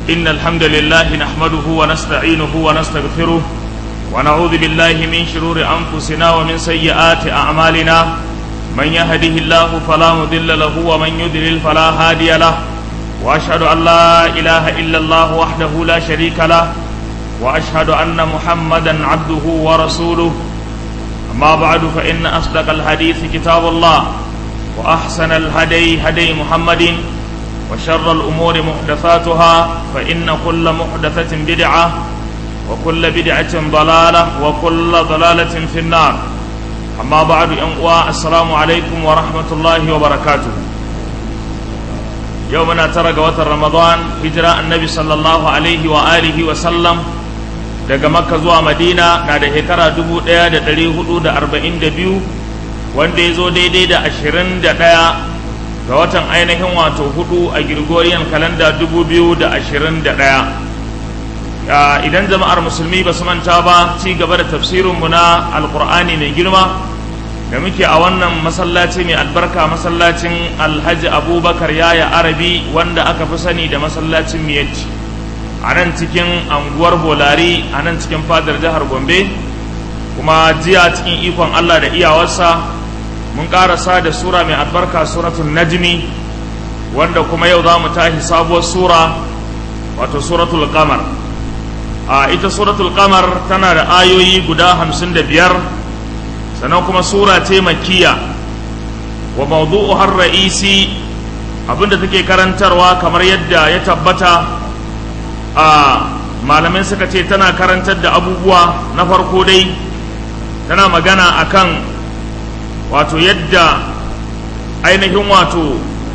إن الحمد لله نحمده ونستعينه ونستغفره ونعوذ بالله من شرور أنفسنا ومن سيئات أعمالنا من يهده الله فلا مضل له ومن يضلل فلا هادي له وأشهد أن لا إله إلا الله وحده لا شريك له وأشهد أن محمدا عبده ورسوله أما بعد فإن أصدق الحديث كتاب الله وأحسن الهدي هدي محمد وشر الأمور محدثاتها فإن كل محدثة بدعة وكل بدعة ضلالة وكل ضلالة في النار أما بعد أنقوى السلام عليكم ورحمة الله وبركاته يومنا ترى وتر رمضان هجرة النبي صلى الله عليه وآله وسلم daga makka zuwa madina na da shekara dubu ɗaya da ɗari hudu da arba'in da biyu wanda ya zo daidai da ashirin da ɗaya ga watan ainihin wato hudu a Gregorian kalanda dubu biyu da ashirin da ɗaya idan jama'ar musulmi ba su manta ba ci gaba da tafsirinmu na alkur'ani mai girma da muke a wannan masallaci mai albarka masallacin alhaji abubakar yaya arabi wanda aka fi sani da masallacin miyatti a nan cikin anguwar bolari a nan cikin fadar jihar gombe kuma jiya cikin ikon allah da iyawarsa mun karasa da sura mai albarka suratul najmi wanda kuma yau za mu tashi sabuwar sura wato suratul qamar a ita suratul qamar tana da ayoyi guda hamsin da biyar sannan kuma sura ce makiya wa mawdu'u har ra'isi abinda take karantarwa kamar yadda ya tabbata a malamai suka ce tana karantar da abubuwa na farko dai tana magana akan wato yadda ainihin wato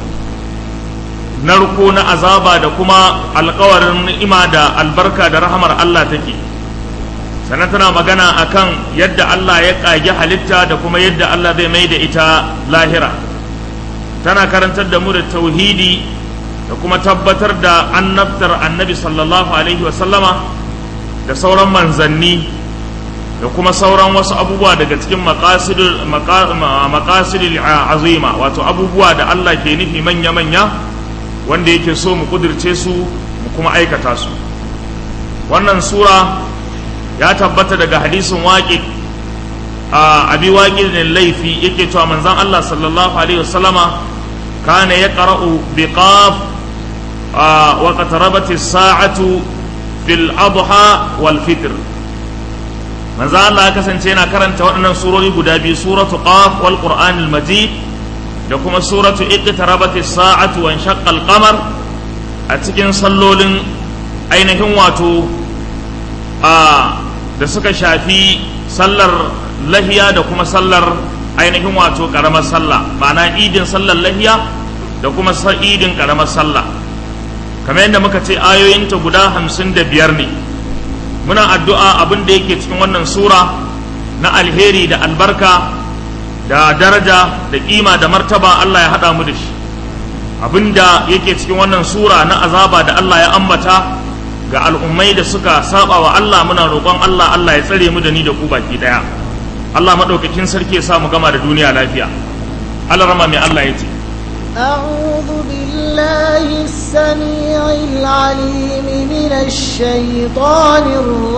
narko na azaba da kuma alkawarin ni'ima da albarka da rahamar Allah take sannan tana magana akan yadda Allah ya ƙage halitta da kuma yadda Allah zai mai da ita lahira tana karantar da mu da tauhidi da kuma tabbatar da annabtar annabi sallallahu alaihi wasallama da sauran manzanni da kuma sauran wasu abubuwa daga cikin makasidul azima wato abubuwa da Allah ke nufi manya-manya wanda yake so mu kudirce su mu kuma aikata su wannan sura ya tabbata daga hadisin waƙi a abi waƙi ne laifi yake cewa manzan Allah sallallahu alaihi wasallama kana ya ƙara'u bi qaf wa qatarabati sa'atu fil adha wal fitr manzo Allah ya kasance yana karanta waɗannan surori guda biyu suratu qaf wal qur'anil majid da kuma suratu iqtarabati sa'atu wa inshaqqa al qamar a cikin sallolin ainihin wato a da suka shafi sallar lahiya da kuma sallar ainihin wato karamar sallah ma'ana idin sallar lahiya da kuma idin karamar sallah kamar yadda muka ce ayoyinta guda hamsin da biyar ne muna addu'a abin da yake cikin wannan sura na alheri da albarka da daraja da kima da martaba Allah ya haɗa mu da shi abin da yake cikin wannan sura na azaba da Allah ya ambata ga al'ummai da suka saba wa Allah muna roƙon Allah Allah ya tsare mu da ni da ku baki ɗaya Allah maɗaukakin sarki ya sa mu gama da duniya lafiya Allah rama mai Allah ya ce أعوذ بالله السميع العليم من الشيطان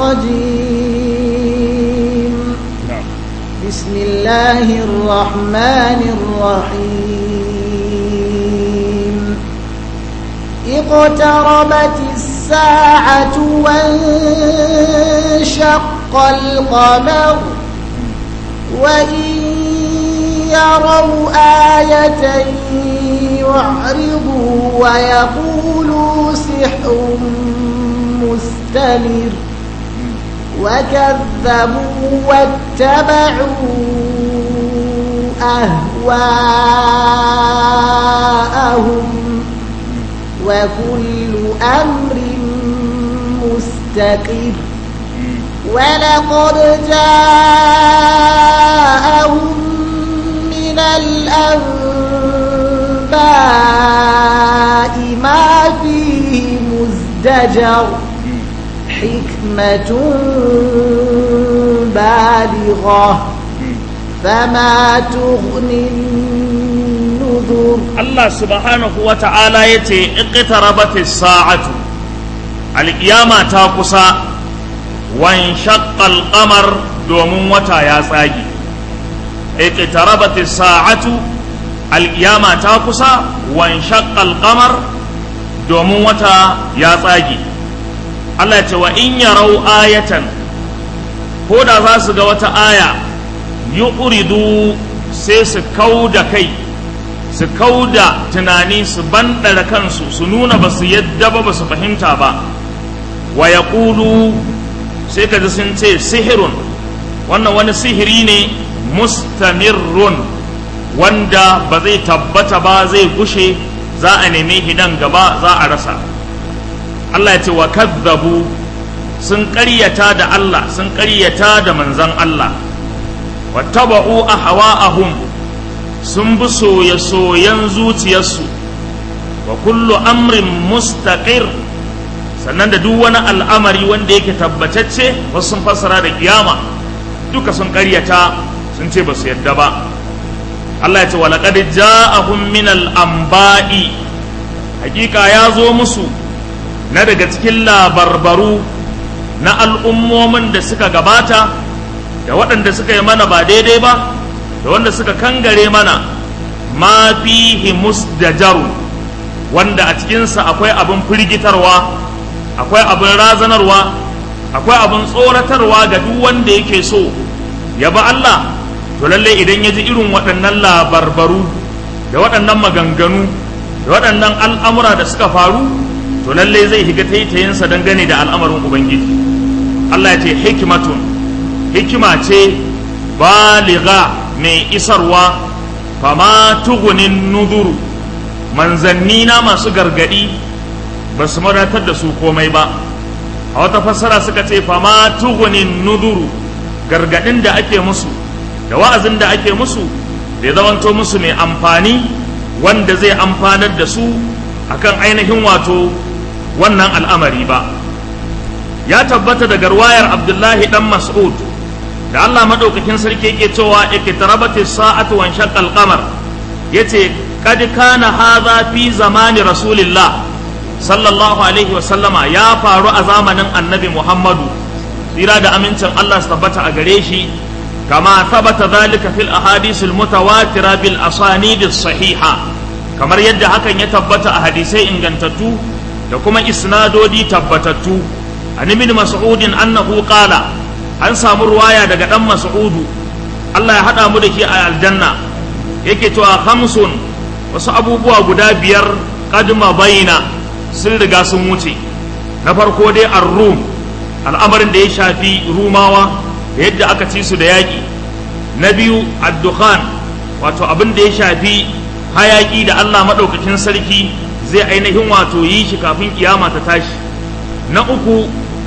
الرجيم بسم الله الرحمن الرحيم اقتربت الساعة وانشق القمر وإن يروا آية يعرضوا ويقولوا سحر مستمر وكذبوا واتبعوا أهواءهم وكل أمر مستقر ولقد جاءهم من الأنباء ما فيه مزدجر حكمة بالغة فما تغني النذر Allah subhanahu wa ta'ala ya ce iqtarabatis sa'atu alƙiyama ta kusa wan shaqqal qamar domin wata ya tsage iqtarabat as-sa'atu alƙiyama ta kusa wan shaqqal qamar domin wata ya tsage Allah ce wa in yarau ayatan ko da za su ga wata aya yuqridu sai su kauda kai su kauda tunani su bandara kansu su nuna ba su yadda ba ba su fahimta ba wa yaqulu sai ka ji sun ce sihirun wannan wani sihiri ne mustamirrun wanda ba zai tabbata ba zai gushe za a neme hidan gaba za a rasa Allah ya ce wa kazzabu sun ƙaryata da Allah sun ƙaryata da manzan Allah wa taba'u ahwa'ahum sun bi soye-soyen zuciyarsu wa kullu amrin mustaqir sannan da duk wani al'amari wanda yake tabbatacce wasu sun fassara da kiyama duka sun ƙaryata sun ce ba su yadda ba Allah ya ce wa laqad ja'ahum min al-anba'i hakika ya zo musu na daga cikin labarbaru na al'ummomin da suka gabata da waɗanda suka yi mana ba daidai ba da wanda suka kangare mana ma fihi musdajaru wanda a cikinsa akwai abin firgitarwa akwai abin razanarwa akwai abin tsoratarwa ga duk wanda yake so ya ba Allah to lalle idan ya ji irin waɗannan labarbaru da waɗannan maganganu da waɗannan al'amura da suka faru to lalle zai higa taitayinsa dangane da al'amarin ubangiji Allah ya ce hikimatun hikima ce baliga mai isarwa fama tugunin nuduru manzanni na masu gargadi ba su madatar da su komai ba a wata fassara suka ce fama tugunin nuduru gargadin da ake musu da wa'azin da ake musu bai zamanto musu mai amfani wanda zai amfanar da su akan ainihin wato wannan al'amari ba ya tabbata daga ruwayar abdullahi dan mas'ud da Allah madaukakin sarki yake cewa ikitarabati sa'atu wan shaqqal qamar yace kad kana hadha fi zamani rasulillah sallallahu alaihi wa sallama ya faru a zamanin annabi muhammadu tsira da amincin Allah su tabbata a gare shi kama thabata dhalika fil ahadith al mutawatira bil asanid sahiha kamar yadda hakan ya tabbata a hadisai ingantattu da kuma isnadodi tabbatattu an ibn mas'udin annahu qala an samu ruwaya daga dan mas'udu Allah ya hada mu da ke a aljanna yake cewa khamsun wasu abubuwa guda biyar qadma baina sun riga sun wuce na farko dai ar-rum al'amarin da ya shafi rumawa da yadda aka ci su da yaƙi na biyu ad-dukhan wato abin da ya shafi hayaki da Allah madaukakin sarki zai ainihin wato yi shi kafin kiyama ta tashi na uku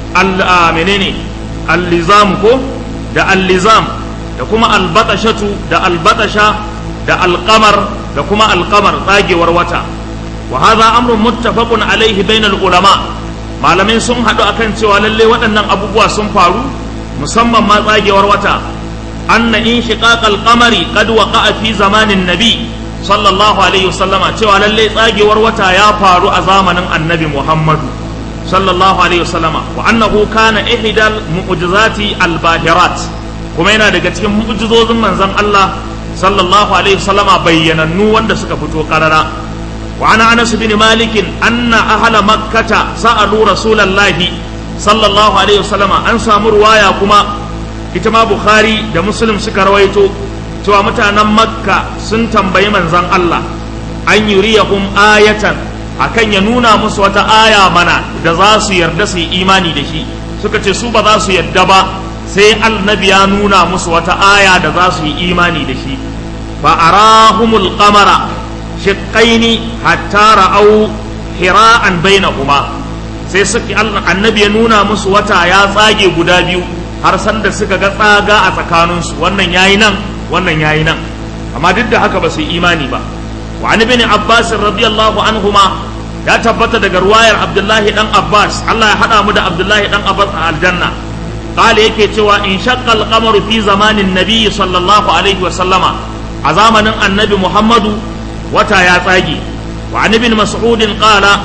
menene allizam ko da allizam da kuma albatashatu da albatasha da alqamar da kuma alqamar tsagewar wata wa hadha amrun muttafaqun alaihi bainal ulama malamai sun haɗu akan cewa lalle waɗannan abubuwa sun faru musamman ma tsagewar wata anna in shiqaqal qamari qad waqa'a fi zamanin nabi sallallahu alaihi wasallama cewa lalle tsagewar wata ya faru a zamanin annabi muhammadu sallallahu alaihi wasallama wa annahu kana ihdal mu'jizati al-bahirat kuma yana daga cikin mu'jizozin manzon Allah sallallahu alaihi wasallama bayyanannu wanda suka fito karara wa ana anas bin malik anna ahla makkata sa'alu rasulallahi sallallahu alaihi wasallama an samu ruwaya kuma ita ma bukhari da muslim suka rawaito cewa mutanen makka sun tambayi manzon Allah an yuriyahum ayatan akan ya nuna musu wata aya mana da za su yarda su yi imani da shi suka ce su ba za su yarda ba sai annabi ya nuna musu wata aya da za su yi imani da shi fa arahumul qamara shiqqaini hatta ra'au hira'an bainahuma sai suka annabi ya nuna musu wata ya tsage guda biyu har san da suka ga tsaga a tsakaninsu wannan yayi nan wannan yayi nan amma duk da haka ba su yi imani ba wa an ibn abbas radiyallahu anhuma ya tabbata daga ruwayar abdullahi dan abbas Allah ya hada mu da abdullahi dan abbas a aljanna qala yake cewa in shaqqa al-qamar fi zamanin nabiy sallallahu alaihi wa sallama a zamanin annabi muhammadu wata ya tsage wa an ibn mas'ud qala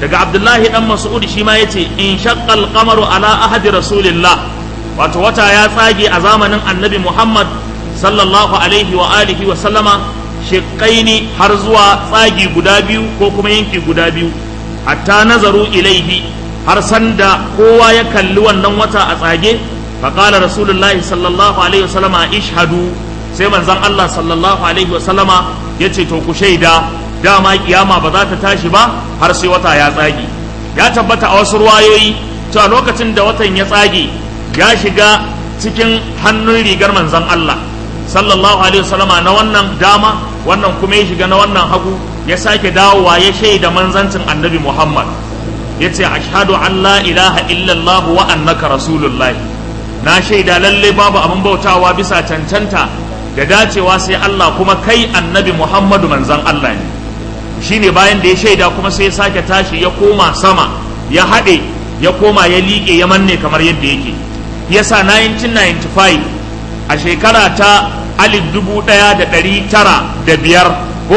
daga abdullahi dan mas'ud shi ma yace in shaqqal qamaru ala ahadi rasulillah wato wata ya tsage a zamanin annabi muhammad sallallahu alaihi wa alihi wa sallama shiqqaini har zuwa tsagi guda biyu ko kuma yanki guda biyu hatta nazaru ilaihi har sanda kowa ya kalli wannan wata a tsage faqala rasulullahi sallallahu alaihi wa sallama ishhadu sai manzon Allah sallallahu alaihi wa sallama yace to ku shaida dama kiyama ba za ta tashi ba har sai wata ya tsage ya tabbata a wasu ruwayoyi cewa lokacin da watan ya tsage ya shiga cikin hannun rigar manzon Allah sallallahu alaihi wasallama na wannan dama wannan kuma ya shiga na wannan hagu ya sake dawowa ya shaida manzancin annabi Muhammad ya ce ashhadu an la ilaha illallah wa annaka rasulullahi na shaida lalle babu abin bautawa bisa cancanta da dacewa sai Allah kuma kai annabi Muhammadu manzon Allah ne shine bayan da ya shaida kuma sai ya sake tashi ya koma sama ya haɗe ya koma ya liƙe ya manne kamar yadda yake yasa 1995 a shekara ta alif dubu ɗaya da ɗari tara da biyar ko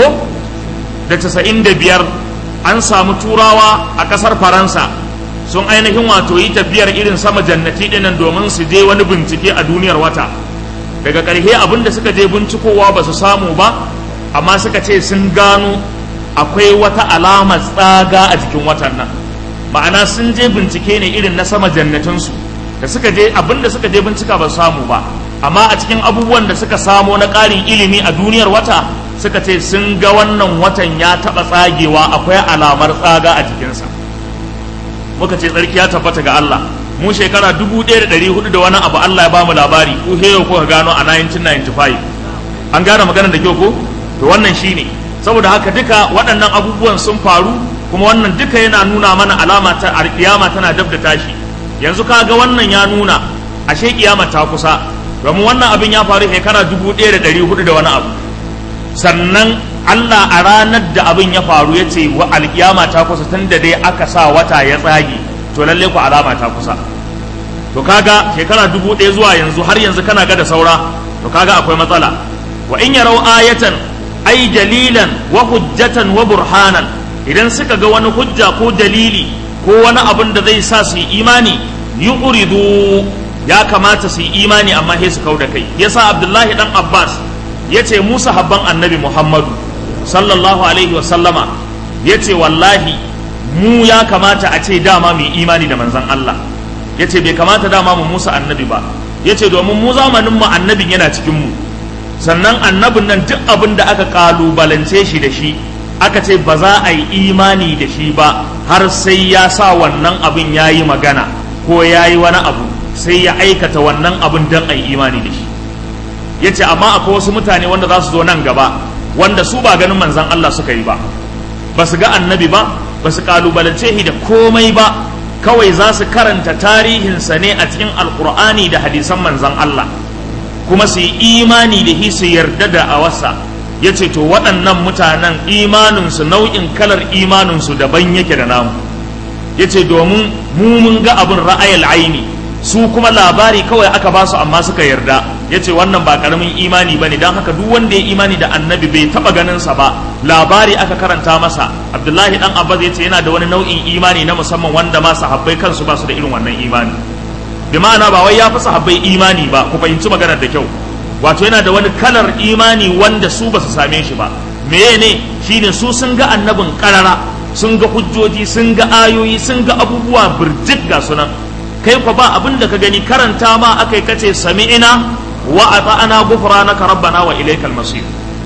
da casa'in da biyar an samu turawa a ƙasar faransa sun ainihin wato yi tafiyar irin sama jannati ɗinan domin su je wani bincike a duniyar wata daga ƙarshe abin da suka je bincikowa ba su samu ba amma suka ce sun gano akwai wata alamar tsaga a jikin watan nan ma'ana sun je bincike ne irin na sama jannatinsu da suka je abin da suka je bincika ba su samu ba amma a cikin abubuwan da suka samo na ƙarin ilimi a duniyar wata suka ce sun ga wannan watan ya taɓa tsagewa akwai alamar tsaga a jikinsa muka ce tsarki ya tabbata ga Allah mu shekara dubu ɗaya da ɗari hudu da wani abu Allah ya bamu labari ku heyo ko ka gano a 1995 an gane maganar da kyau ko to wannan shine saboda haka duka waɗannan abubuwan sun faru kuma wannan duka yana nuna mana alama ta alƙiyama tana dab da tashi yanzu kaga wannan ya nuna ashe kiyama ta kusa domin wannan abin ya faru shekara dubu ɗaya da ɗari hudu da wani abu sannan Allah a ranar da abin ya faru ya ce wa alkiyama ta kusa tun da dai aka sa wata ya tsage to lalle ku alama ta kusa to kaga shekara dubu ɗaya zuwa yanzu har yanzu kana ga da saura to kaga akwai matsala wa in yarau ayatan ai dalilan wa hujjatan wa burhanan idan suka ga wani hujja ko dalili ko wani abin da zai sa su yi imani yu'ridu ya kamata su yi imani amma sai su kau da kai yasa abdullahi dan abbas ya ce musa habban annabi muhammadu sallallahu alaihi wa sallama ya ce wallahi mu ya kamata a ce dama mu imani da manzan allah ya ce bai kamata dama mu musa annabi ba ya ce domin mu zamanin mu annabin yana cikin mu sannan annabin nan duk abin da aka kalubalance shi da shi aka ce ba za a yi imani da shi ba har sai ya sa wannan abin ya yi magana ko ya yi wani abu sai ya aikata wannan abin don a yi imani da shi ya ce amma akwai wasu mutane wanda za su zo nan gaba wanda su ba ganin manzan Allah suka yi ba ba su ga annabi ba ba su kalubalance shi da komai ba kawai za su karanta tarihinsa ne a cikin alkur'ani da hadisan manzan Allah kuma su yi imani da shi su yarda da a wasa ya ce to waɗannan mutanen imaninsu nau'in kalar imaninsu daban yake da namu ya ce domin mu mun ga abin ra'ayal aini su kuma labari kawai aka ba su amma suka yarda ya ce wannan ba karamin imani ba ne don haka duk wanda ya imani da annabi bai taɓa ganinsa ba labari aka karanta masa abdullahi dan abbas ya ce yana da wani nau'in imani na musamman wanda ma sahabbai kansu ba su da irin wannan imani bi ma'ana ba wai ya fi sahabbai imani ba ku fahimci maganar da kyau wato yana da wani kalar imani wanda su ba su same shi ba meye ne shine su sun ga annabin karara sun ga hujjoji sun ga ayoyi sun ga abubuwa birjik ga sunan kai kwa ba abin da ka gani karanta ma akai kace sami'ina wa ata'ana ghufranaka rabbana wa ilaykal masir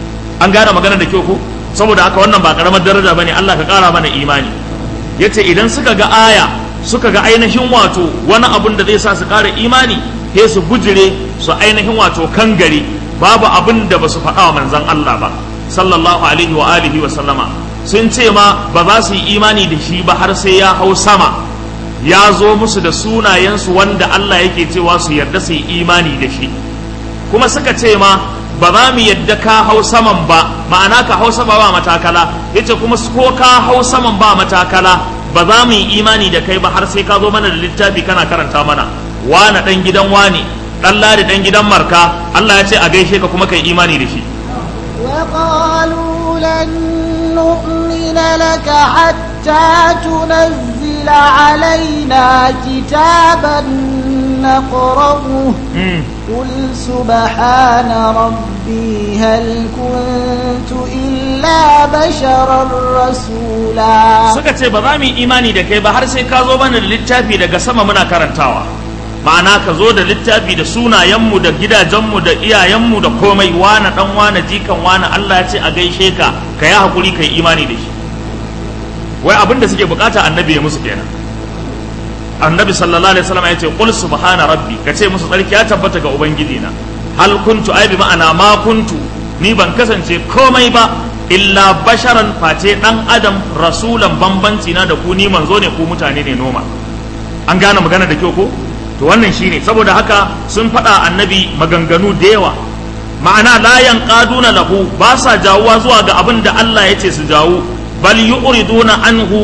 an gane magana da kyau ko saboda haka wannan ba karamar daraja bane Allah ka kara mana imani yace idan suka ga aya suka ga ainihin wato wani abun da zai sa su kara imani sai su bujire su ainihin wato kangare babu abin da ba su faɗa wa manzon Allah ba sallallahu alaihi wa alihi wa sallama sun ce ma ba za su yi imani da shi ba har sai ya hau sama ya zo musu da sunayensu wanda Allah yake cewa su yarda su yi imani da shi kuma suka ce ma ba za mu yadda ka hau saman ba ma'ana ka hau sama ba matakala yace kuma ko ka hau saman ba matakala ba za mu yi imani da kai ba har sai ka zo mana da littafi kana karanta mana wane dan gidan wane dan ladi dan gidan marka Allah ya ce a gaishe ka kuma kai imani da shi وقالوا لن نؤمن لك حتى حتى تنزل علينا كتابا نقرأه mm. قل سبحان ربي هل كنت إلا بشرا رسولا suka ce ba za mu yi imani da kai ba har sai ka zo mana da littafi daga sama muna karantawa ma'ana ka zo da littafi da sunayenmu da gidajenmu da iyayenmu da komai wane dan wane jikan wane Allah ya ce a gaishe ka ka yi hakuri ka yi imani da shi wai abin da suke bukata annabi ya musu kenan annabi sallallahu alaihi wasallam ya ce qul subhana rabbi ka ce musu tsarki ya tabbata ga ubangiji na hal kuntu ai bi ma'ana ma kuntu ni ban kasance komai ba illa basharan face dan adam rasulan bambanci na da ku ni manzo ne ku mutane ne noma an gane magana da kyau ko to wannan shine saboda haka sun faɗa annabi maganganu da yawa ma'ana la yanqaduna lahu ba sa jawuwa zuwa ga abin da Allah ya ce su jawo bal yu'riduna anhu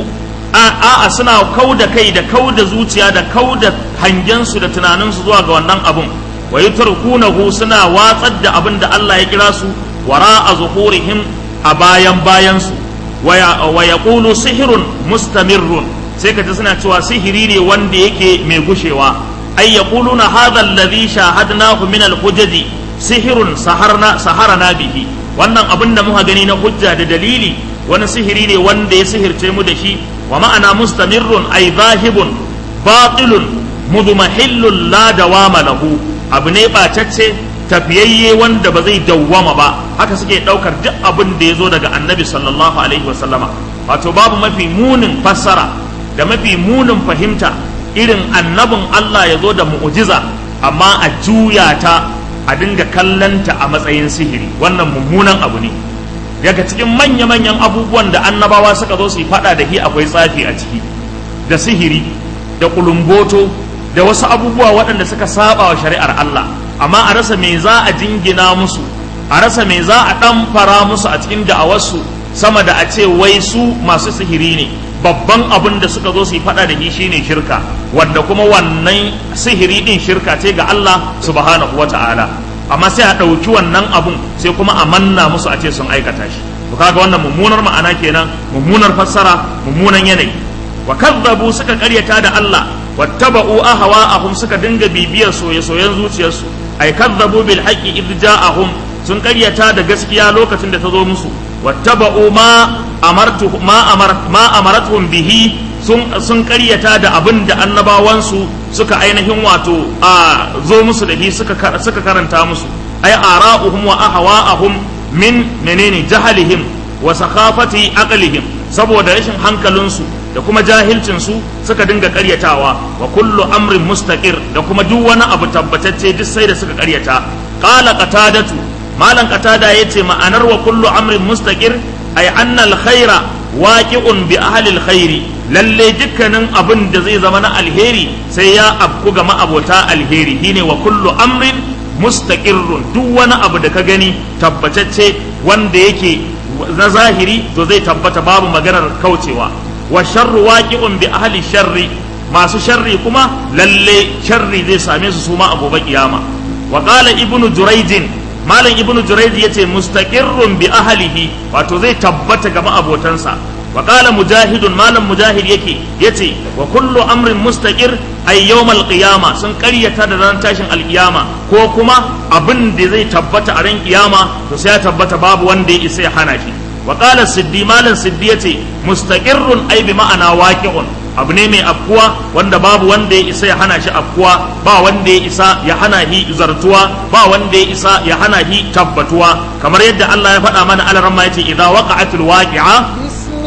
a'a suna kau da kai da kau da zuciya da kau da hangensu da tunaninsu zuwa ga wannan abun wa yutarkunahu suna watsar da abin da Allah ya kira su wara a zuhurihim a bayan bayansu wa yaqulu sihirun mustamirrun sai ka ji suna cewa sihiri ne wanda yake mai gushewa ay yaquluna hadha alladhi shahadnahu min al-hujaji sihirun saharna saharana bihi wannan abin da muka gani na hujja da dalili wani sihiri ne wanda ya sihirce mu da shi wa ma'ana mustamirrun ay zahibun batilun mudmahillun la dawama lahu abu ne bacacce tafiyayye wanda ba zai dawwama ba haka suke daukar duk abin da ya zo daga annabi sallallahu alaihi wasallama wato babu mafi munin fassara da mafi munin fahimta irin annabin Allah ya zo da mu'jiza amma a juya ta a dinga kallanta a matsayin sihiri wannan mummunan abu ne daga cikin manya-manyan abubuwan da annabawa suka zo su yi fada da shi akwai tsafi a ciki da sihiri da kulumboto da wasu abubuwa waɗanda suka saba wa shari'ar Allah amma a rasa me za a jingina musu a rasa me za a ɗan fara musu a cikin da'awarsu sama da a ce wai su masu sihiri ne babban abin da suka zo su yi fada da shi shine shirka wanda kuma wannan sihiri din shirka ce ga Allah subhanahu wata'ala amma sai a ɗauki wannan abun sai kuma a manna musu a ce sun aikata shi to kaga wannan mummunar ma'ana kenan mummunar fassara mummunan yanayi wa kadzabu suka karyata da Allah wattaba'u ahwa'ahum suka dinga bibiyar soye-soyen zuciyarsu ay kadzabu bil haqqi idh ja'ahum sun karyata da gaskiya lokacin da ta zo musu wattaba'u ma amartu ma amar ma amaratuhum bihi sun sun karyata da abin da annabawansu suka ainihin wato a zo musu da shi suka suka karanta musu ay ara'uhum wa ahwa'ahum min menene jahalihim wa sakhafati aqlihim saboda rashin hankalinsu da kuma jahilcinsu suka dinga karyatawa wa kullu amrin mustaqir da kuma duk wani abu tabbatacce duk sai da suka karyata qala qatadatu malan qatada yace ma'anar wa kullu amrin mustaqir ay anna al-khaira waqi'un bi ahli al-khairi lalle dukkanin abin da zai zama na alheri sai ya afku ga ma'abota alheri shine wa kullu amrin mustaqirrun duk wani abu da ka gani tabbatacce wanda yake na zahiri to zai tabbata babu maganar kaucewa wa sharru waqi'un bi ahli sharri masu sharri kuma lalle sharri zai same su suma a gobe kiyama wa qala ibnu juraidin malam ibnu juraid yace mustaqirrun bi ahlihi wato zai tabbata ga ma'abotansa wa qala mujahidun malam mujahid yake yace wa kullu amrin mustaqir ay yawmal qiyama sun karyata da ran tashin alkiyama ko kuma abin da zai tabbata a ran kiyama to sai ya tabbata babu wanda ya isa ya hana shi wa qala siddi malam siddi yace mustaqirrun ay bi ma'ana waqi'un abu ne mai afkuwa wanda babu wanda ya isa ya hana shi afkuwa ba wanda ya isa ya hana shi zartuwa ba wanda ya isa ya hana shi tabbatuwa kamar yadda Allah ya faɗa mana alaramma yace idza waqa'atil waqi'a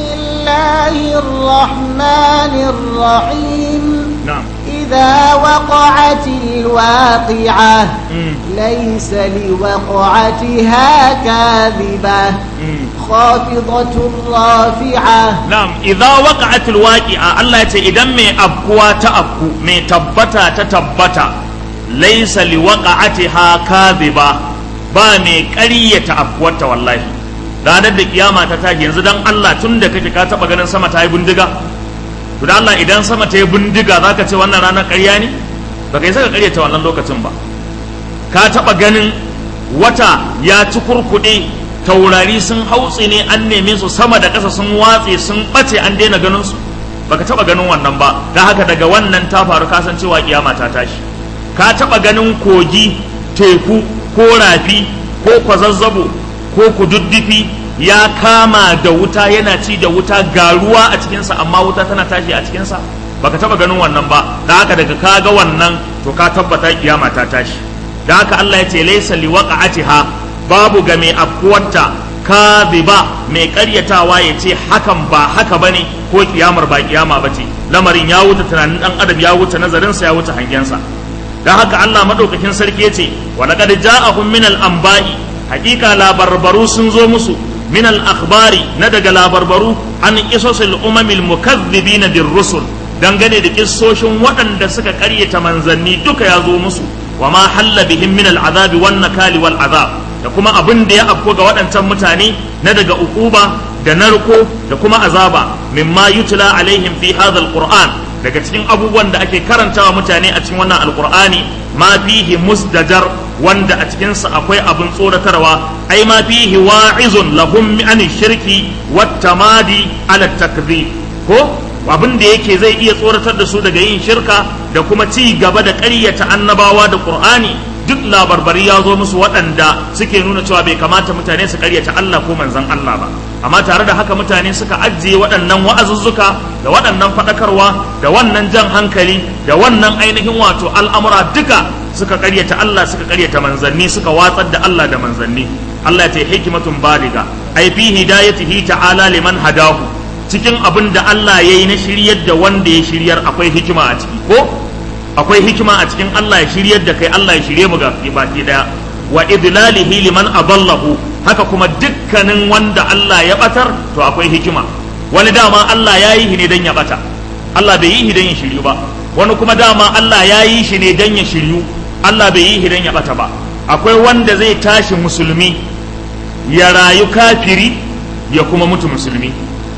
الله الرحمن الرحيم نعم إذا وقعت الواقعة مم. ليس لوقعتها كاذبة مم. خافضة رافعة Na'am, idza waqa'atil waqi'a Allah ya ce idan mai afkuwa ta afku mai tabbata ta tabbata laysa li waqa'atiha kadhiba ba mai ƙaryata afkuwarta wallahi ranar da kiyama ta tashi yanzu dan Allah tun da kake ka taba ganin sama ta yi bindiga to dan Allah idan sama ta yi bindiga zaka ce wannan ranar ƙarya ne baka yi saka ƙaryata wannan lokacin ba ka taba ganin wata ya ci kurkuɗe taurari sun hautse ne an neme su sama da ƙasa sun watse sun ɓace an daina ganin su baka taɓa ganin wannan ba da haka daga wannan ta faru kasancewa kiyama ta tashi ka taɓa ganin kogi teku ko rafi ko kwazazzabo ko kududdufi ya kama da wuta yana ci da wuta ga ruwa a cikinsa amma wuta tana tashi a cikinsa baka taba ganin wannan ba da haka daga ka ga wannan to ka tabbata kiyama ta tashi da haka Allah ya ce laysa liwaqa'atiha babu ga mai afkuwarta kadhiba mai karyatawa ya ce hakan ba haka bane ko kiyamar ba kiyama bace lamarin ya wuce tunanin dan adam ya wuce nazarinsa ya wuce hangensa da haka Allah madaukakin sarki ya ce wa laqad ja'ahum min al-anba'i hakika labarbaru sun zo musu min al-akhbari na daga labarbaru an qisasil umamil mukaththibina bir rusul dangane da kissoshin waɗanda suka ƙaryata manzanni duka ya zo musu wa ma halla bihim min al-azabi wan nakali wal azab da kuma abin da ya afko ga waɗancan mutane na daga uquba da narko da kuma azaba mimma yutla alaihim fi hadha al-qur'an daga cikin abubuwan da ake karantawa mutane a cikin wannan alqur'ani ma fihi musdajar wanda a cikinsa akwai abin tsoratarwa ai ma fihi wa'izun lahum an shirki wat tamadi ala takdhib ko abin da yake zai iya tsoratar da su daga yin shirka da kuma ci gaba da ƙaryata annabawa da qur'ani duk labarbari ya zo musu waɗanda suke nuna cewa bai kamata mutane su ƙaryata Allah ko manzon Allah ba amma tare da haka mutane suka ajiye waɗannan wa'azuzzuka da waɗannan faɗakarwa da wannan jan hankali da wannan ainihin wato al'amura duka suka karyata Allah suka karyata manzanni suka watsar da Allah da manzanni Allah ya ce hikimatun baliga ai fi hidayatihi ta'ala liman hadahu cikin abin da Allah yayi na shiryar da wanda ya shiryar akwai hikima a ciki ko akwai hikima a cikin Allah ya shiryar da kai Allah ya shirye mu ga baki daya wa idlalihi liman adallahu haka kuma dukkanin wanda Allah ya batar to akwai hikima wani dama Allah ya yi ne dan ya bata Allah bai yi dan ya shiryu ba wani kuma dama Allah ya yi shi ne dan ya shiryu Allah bai yi hidan ya bata ba akwai wanda zai tashi musulmi ya rayu kafiri ya kuma mutu musulmi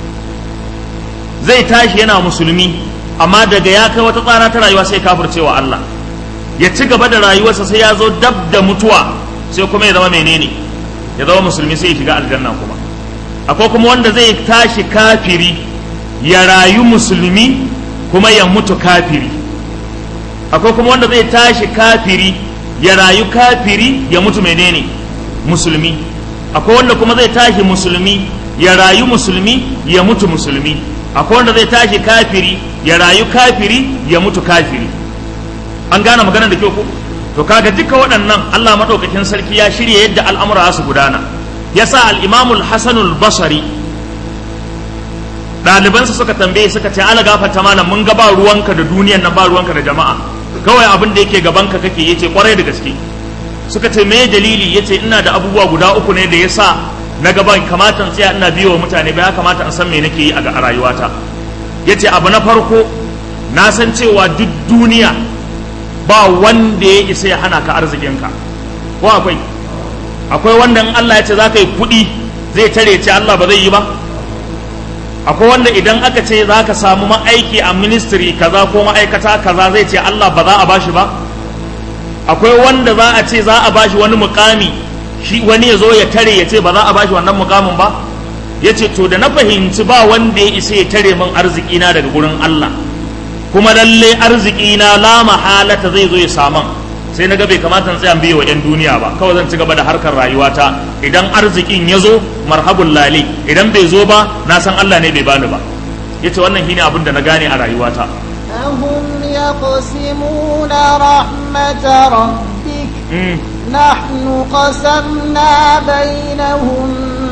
zai tashi yana musulmi amma daga ya kai wata tsara ta rayuwa sai kafircewa Allah ya ci gaba da rayuwarsa sai ya zo dab da mutuwa sai kuma ya zama menene ya zama musulmi sai ya shiga aljanna kuma akwai kuma wanda zai tashi kafiri ya rayu musulmi kuma ya mutu kafiri akwai kuma wanda zai tashi kafiri ya rayu kafiri ya mutu menene musulmi akwai wanda kuma zai tashi musulmi ya rayu musulmi ya mutu musulmi akwai wanda zai tashi kafiri ya rayu kafiri ya mutu kafiri an gane magana da kyau ko to kaga duka waɗannan Allah madaukakin sarki ya shirya yadda al'amura su gudana yasa al-Imam al-Hasan al-Basri ɗalibansa suka tambaye suka ce ala gafarta malam mun ga ba ruwanka da duniyan nan ba ruwanka da jama'a kawai abin da yake gabanka kake yace kwarai da gaske suka ce me dalili yace ina da abubuwa guda uku ne da yasa na gaban kamata in tsaya ina biyo wa mutane ba ya kamata in san me nake yi a rayuwata yace abu na farko na san cewa duk duniya ba wanda ya isa ya hana ka arzikinka ko akwai akwai wanda in Allah ya ce za ka yi kuɗi zai tare ce Allah ba zai yi ba akwai wanda idan aka ce za ka samu ma'aiki a ministry kaza ko ma'aikata kaza zai ce Allah ba za a bashi ba akwai wanda za a ce za a bashi wani mukami shi wani ya zo ya tare ya ce ba za a bashi wannan mukamin ba ya ce to da na fahimci ba wanda ya isa ya tare min arziki na daga gurin Allah kuma lalle arziki na la mahalata zai zo ya saman sai na ga bai kamata in tsaya biyo wa 'yan duniya ba kawai zan ci gaba da harkar rayuwata idan arzikin ya zo marhabun lali idan bai zo ba na san Allah ne bai bani ba yace wannan shine abin da na gane a rayuwata أهم يقسمون رحمة ربك نحن قسمنا بينهم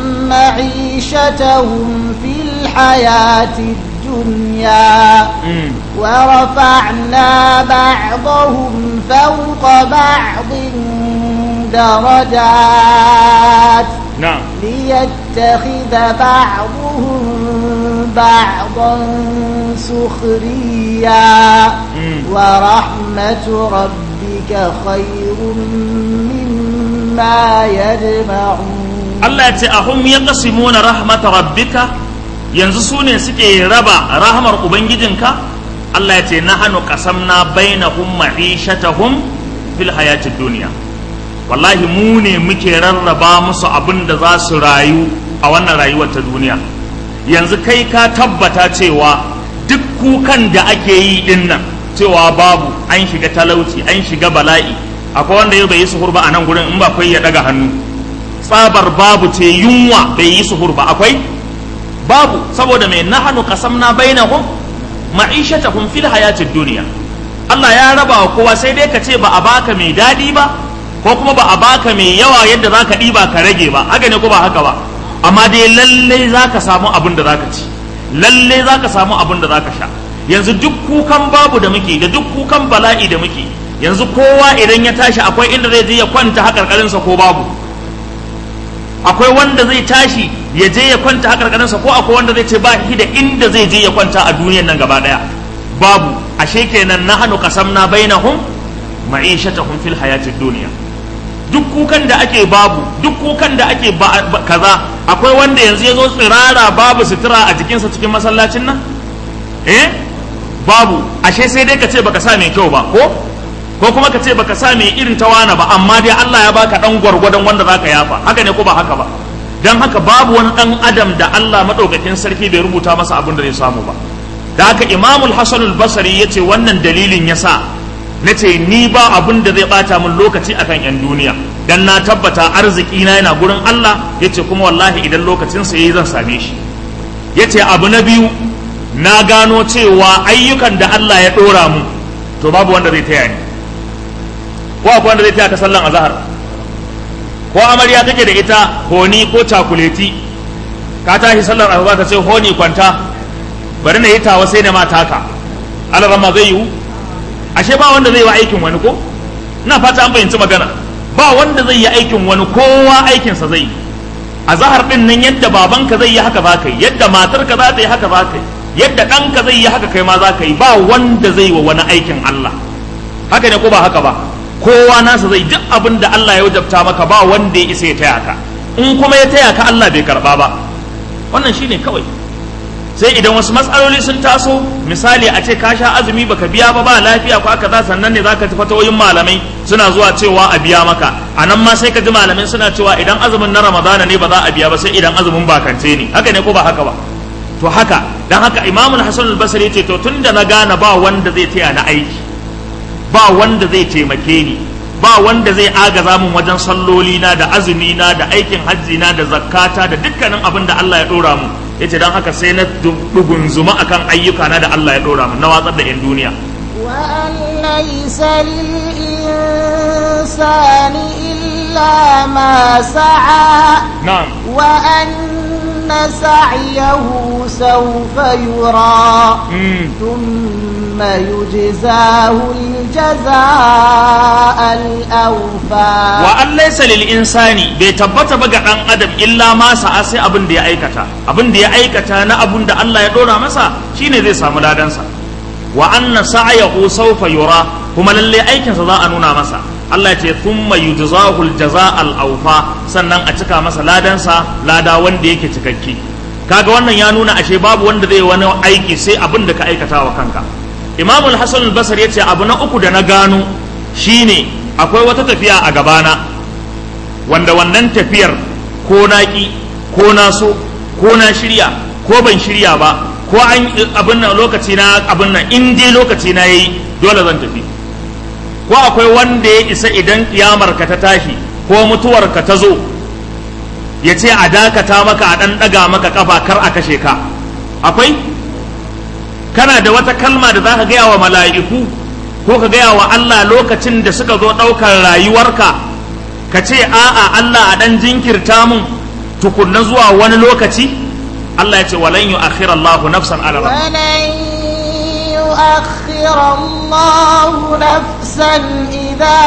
معيشتهم في الحياة الدنيا ورفعنا بعضهم فوق بعض درجات نعم ليتخذ بعضهم بعضا سخريا ورحمة ربك خير مما يجمعون Allah ya ce ahum ya qasimuna rahmat rabbika yanzu su ne suke raba rahmar ubangijinka Allah ya ce nahnu qasamna bainahum ma'ishatahum fil hayatid dunya wallahi mu ne muke rarraba musu abin da za su rayu a wannan rayuwar ta duniya yanzu kai ka tabbata cewa duk kukan da ake yi din nan cewa babu an shiga talauci an shiga bala'i akwai wanda yau bai yi suhur ba a nan gurin in ba kai ya daga hannu tsabar babu ce yunwa bai yi suhur ba akwai babu saboda mai nahanu qasamna bainahum ma'ishatahum fil hayatid duniya Allah ya raba wa kowa sai dai ka ce ba a baka mai daɗi ba ko kuma ba a baka mai yawa yadda zaka ɗiba ka rage ba haka ne ko ba haka ba amma dai lalle zaka samu abin da zaka ci lalle zaka samu abin da zaka sha yanzu duk kukan babu da muke da duk kukan bala'i da muke yanzu kowa idan ya tashi akwai inda zai je ya kwanta hakarkarinsa ko babu akwai wanda zai tashi ya je ya kwanta hakarkarinsa ko akwai wanda zai ce ba shi da inda zai je ya kwanta a duniyar nan gaba daya babu ashe kenan na hannu kasamna bainahum ma'ishatahum fil hayatid duniya duk kukan da ake babu duk kukan da ake kaza akwai wanda yanzu ya zo tsirara babu sutura a jikinsa cikin masallacin nan eh babu ashe sai dai ka ce baka sa mai kyau ba ko ko kuma ka ce baka sa mai irin tawana ba amma dai Allah ya baka dan gwargwadon wanda zaka yafa haka ne ko ba haka ba dan haka babu wani dan adam da Allah madaukakin sarki bai rubuta masa abin da zai samu ba da haka Imam al-Hasan al-Basri yace wannan dalilin yasa nace ni ba abin da zai bata min lokaci akan yan duniya dan na tabbata arziki na yana gurin Allah yace kuma wallahi idan lokacin sa yayi zan same shi yace abu na biyu na gano cewa ayyukan da Allah ya dora mu to babu wanda zai taya ni ko akwai wanda zai taya ka sallan azhar ko amarya kake da ita honi ko cakuleti ka tashi sallar azhar ta ce honi kwanta bari na yi tawa sai na mata ka alarama zai yiwu ashe ba wanda zai yi aikin wani ko ina fata an fahimci magana ba wanda zai yi aikin wani kowa aikinsa zai yi a zahar din nan yadda babanka zai yi haka za ka yi yadda matarka za ta yi haka za ka yi yadda ɗanka zai yi haka kai ma za ka yi ba wanda zai wa wani aikin Allah haka ne ko ba haka ba kowa nasa zai duk abin da Allah ya wajabta maka ba wanda ya isa ya taya ka in kuma ya taya ka Allah bai karba ba wannan shine kawai sai idan wasu matsaloli sun taso misali a ce ka sha azumi baka biya ba ba lafiya ko aka za sannan ne zaka tafi tawoyin malamai suna zuwa cewa a biya maka a nan ma sai ka ji malamai suna cewa idan azumin na ramadana ne ba za a biya ba sai idan azumin bakance ne haka ne ko ba haka ba to haka dan haka imamul hasan al-basri ce to tunda na gane ba wanda zai taya na aiki ba wanda zai taimake ni ba wanda zai agaza min wajen salloli na da azumi na da aikin hajji na da zakata da dukkanin abin da Allah ya dora mu yace dan haka sai na dugunzuma akan ayyuka na da Allah ya dora mu na watsar da yan duniya وأن ليس للإنسان إلا ما سعى na'am وأن سعيه سوف يرى mm. ثم يجزاه الجزاء الأوفى wa an laysa lil insani bai tabbata ba ga dan adam illa ma sa'a sai abin da ya aikata abin da ya aikata na abin da Allah ya dora masa shine zai samu ladansa wa anna sa'yahu sawfa yura kuma lalle aikinsa za a nuna masa Allah ya ce thumma yujzahu al-jazaa al-awfa sannan a cika masa ladansa lada wanda yake cikakke kaga wannan ya nuna ashe babu wanda zai wani aiki sai abin da ka aikata wa kanka Imam al-Hasan al-Basri yace abu na uku da na gano shine akwai wata tafiya a gabana wanda wannan tafiyar ko naki ko na so ko na shirya ko ban shirya ba ko an abin nan lokaci na abin nan in dai lokaci na yayi dole zan tafi ko akwai wanda ya isa idan kiyamar ka ta tashi ko mutuwar ka ta zo ya ce a dakata maka a ɗan ɗaga maka kafa kar a kashe ka akwai kana da wata kalma da za ka gaya wa mala'iku ko ka gaya wa Allah lokacin da suka zo ɗaukar rayuwarka ka ce a'a Allah a ɗan jinkirta mun tukunna zuwa wani lokaci Allah ya ce walan yu akhira Allahu nafsan ala rahma ولن يؤخر الله نفسا إذا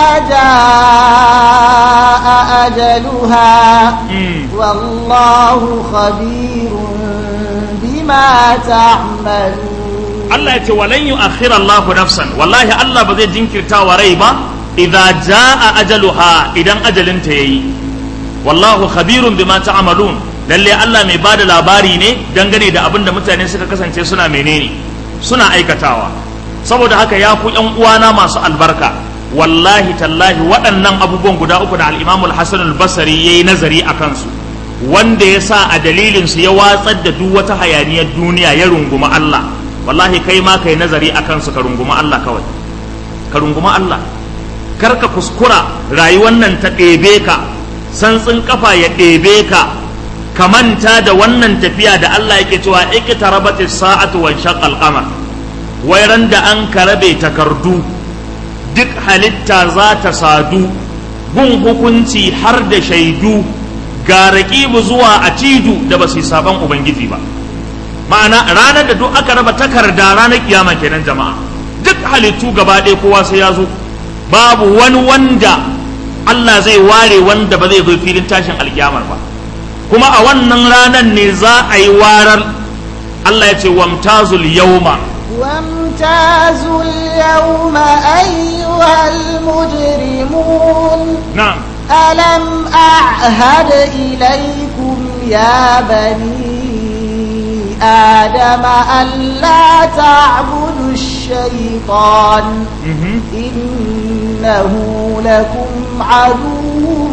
جاء أجلها والله خبير بما تعملون Allah ya ce walan yu akhira Allahu nafsan wallahi Allah ba zai jinkirta wa rai ba idza jaa ajaluha idan ajalinta yayi wallahu khabirun bima ta'malun lalle Allah mai bada labari ne dangane da abin da mutane suka kasance suna menene suna aikatawa saboda haka ya ku yan uwana masu albarka wallahi tallahi waɗannan abubuwan guda uku da al-Imam al-Hasan al-Basri yayi nazari a kansu wanda ya sa a dalilin su ya watsar da duk wata hayaniyar duniya ya runguma Allah wallahi kai ma kai nazari a kansu ka runguma Allah kawai ka runguma Allah kar ka kuskura rayuwar nan ta ɗebe ka santsin kafa ya ɗebe ka ka manta da wannan tafiya da Allah yake cewa iqtarabatis sa'atu wa shaqqal qamar wai ran da an karabe takardu duk halitta za ta sadu gun hukunci har da shaidu ga raƙibu zuwa a tidu da ba su yi sabon ubangiji ba ma'ana ranar da duk aka raba takarda ranar kiyama kenan jama'a duk halittu gaba ɗaya kowa sai ya zo babu wani wanda Allah zai ware wanda ba zai zo filin tashin alkiyamar ba kuma a wannan ranar ne za a yi warar Allah ya ce wamtazul yauma وامتازوا اليوم أيها المجرمون na'am ألم أعهد إليكم يا بني آدم ألا تعبدوا الشيطان mhm, إنه لكم عدو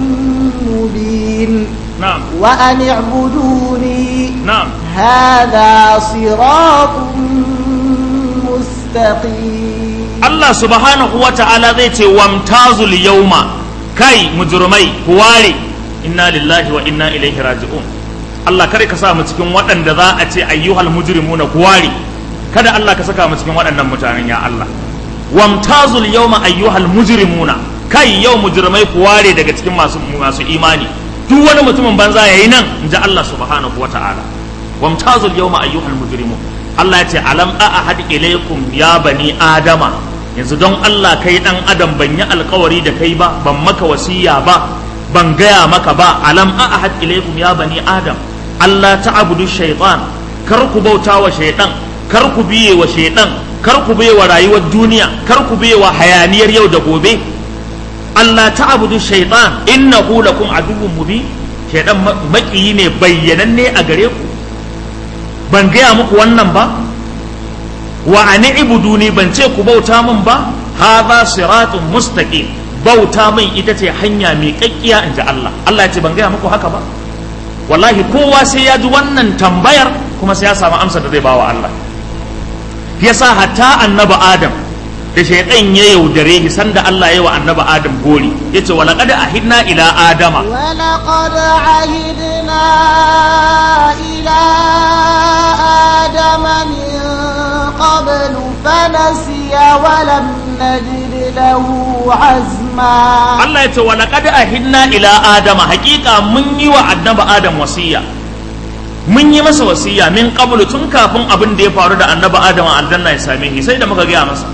مبين na'am وأن اعبدوني na'am هذا صراط مستقيم Allah subhanahu wa ta'ala zai ce wamtazul yauma kai mujrimai ku ware inna lillahi wa inna ilaihi raji'un Allah kare ka sa mu cikin waɗanda za a ce ayyuhal mujrimuna ku ware kada Allah ka saka mu cikin waɗannan mutanen ya Allah wamtazul yauma ayyuhal mujrimuna kai yau mujrimai ku ware daga cikin masu masu imani duk wani mutumin banza yayi nan inji Allah subhanahu wa ta'ala wamtazul yauma ayyuhal mujrimun Allah ya ce alam a ahad ilaikum ya bani adama yanzu don Allah kai dan adam ban yi alkawari da kai ba ban maka wasiya ba ban gaya maka ba alam a ahad ilaikum ya bani adam Allah ta'budu shaytan kar ku bauta wa shaytan kar ku biye wa shaytan kar ku biye wa rayuwar duniya kar ku biye wa hayaniyar yau da gobe Allah ta'budu shaytan innahu lakum aduwwun mubin shaytan makiyi ne bayyananne a gare ku ban gaya muku wannan ba wa ani ibuduni ban ce ku bauta min ba hadha siratun mustaqim bauta min ita ce hanya mai kakkiya in ji Allah Allah ya ce ban gaya muku haka ba wallahi kowa sai ya ji wannan tambayar kuma sai ya samu amsa da zai bawa Allah yasa hatta annabi Adam da shaytan ya yaudare shi sanda Allah ya wa annabi Adam gori yace wa laqad ahidna ila adama ولقد عهدنا إلى آدم من قبل فنسي ولم نجد له عزما Allah ya ce wa laqad ahidna ila adama haqiqa mun yi wa annabi adam wasiya mun yi masa wasiya min qablu tun kafin abin da ya faru da annabi adam a aljanna ya same shi sai da muka gaya masa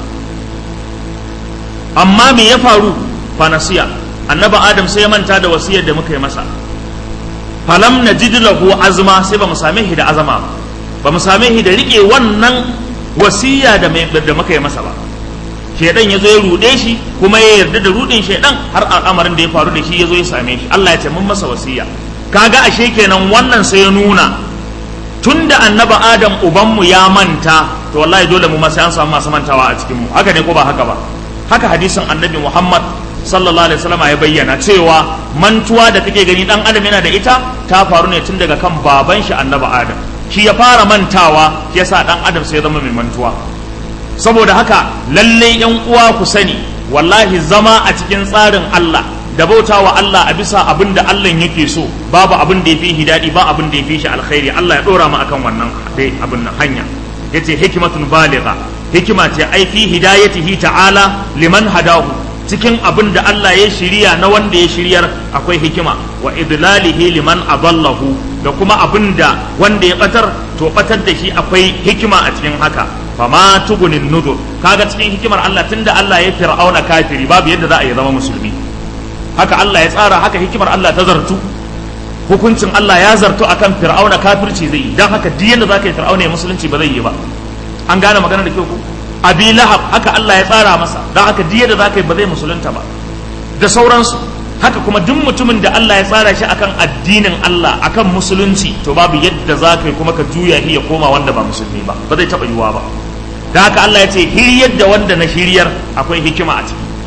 amma me ya faru fa nasiya annabi adam sai ya manta da wasiyar da muka yi masa falam najid lahu azma sai ba mu same shi da azama ba ba mu same shi da rike wannan wasiya da mai- da muka yi masa ba shaidan ya zo ya ruɗe shi kuma ya yarda da ruɗin shaidan har al'amarin da ya faru da shi ya zo ya same shi Allah ya ce mun masa wasiya kaga ashe kenan wannan sai ya nuna tunda annaba adam ubanmu ya manta to wallahi dole mu ma sai an samu masu mantawa a cikin mu haka ne ko ba haka ba haka hadisin annabi Muhammad sallallahu alaihi wasallam ya bayyana cewa mantuwa da kake gani dan adam yana da ita ta faru ne tun daga kan baban shi annaba adam shi ya fara mantawa shi yasa dan adam sai ya zama mai mantuwa saboda haka lalle yan uwa ku sani wallahi zama a cikin tsarin Allah da bauta wa Allah a bisa abin da Allah yake so babu abin da ya fi hidadi ba abin da ya fi shi alkhairi Allah ya dora mu akan wannan dai abin nan hanya yace hikmatun baligha hikima ce ai fi hidayatihi ta'ala liman hadahu cikin abin da Allah ya shirya na wanda ya shiryar akwai hikima wa idlalihi liman adallahu da kuma abin da wanda ya batar to batar da shi akwai hikima a cikin haka fama tugunin nudur kaga cikin hikimar Allah tunda Allah ya fir'auna kafiri babu yadda za a yi zama musulmi haka Allah ya tsara haka hikimar Allah ta zartu hukuncin Allah ya zartu akan fir'auna kafirci zai yi dan haka duk yadda zaka yi fir'auna ya musulunci ba zai yi ba an gane magana da kyau ko abi lahab haka Allah ya tsara masa dan haka duk yadda zaka yi ba zai musulunta ba da sauransu haka kuma duk mutumin da Allah ya tsara shi akan addinin Allah akan musulunci to babu yadda zaka yi kuma ka juya shi ya koma wanda ba musulmi ba ba zai taba yiwuwa ba da haka Allah ya ce hiryar da wanda na shiryar akwai hikima a ciki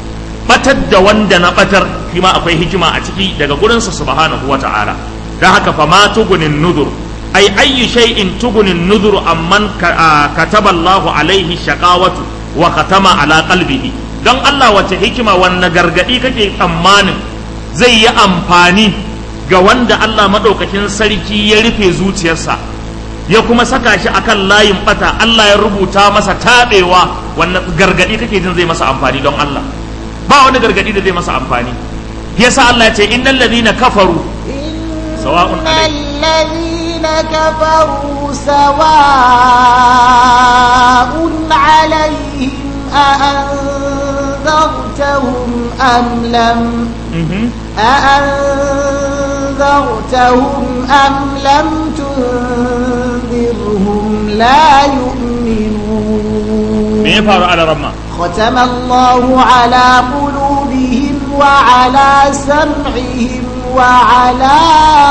batar da wanda na batar shi ma akwai hikima a ciki daga gurinsa subhanahu wata'ala don haka fa ma tugunin nudur ai ayyu shay'in tugunin nudur amman kataba Allah alaihi shaqawatu wa katama ala qalbihi don Allah wace hikima wanne gargadi kake tsammanin zai yi amfani ga wanda Allah madaukakin sarki ya rufe zuciyarsa ya kuma saka shi akan layin bata Allah ya rubuta masa tabewa wannan gargadi kake jin zai masa amfani don Allah ba wani gargadi da zai masa amfani yasa Allah ya ce innal ladina kafaru sawa'un alayhim الذين كفروا سواء عليهم أأنذرتهم أم لم أأنذرتهم أم لم تنذرهم لا يؤمنون me ya faru ala ramma ختم الله على قلوبهم وعلى سمعهم وعلى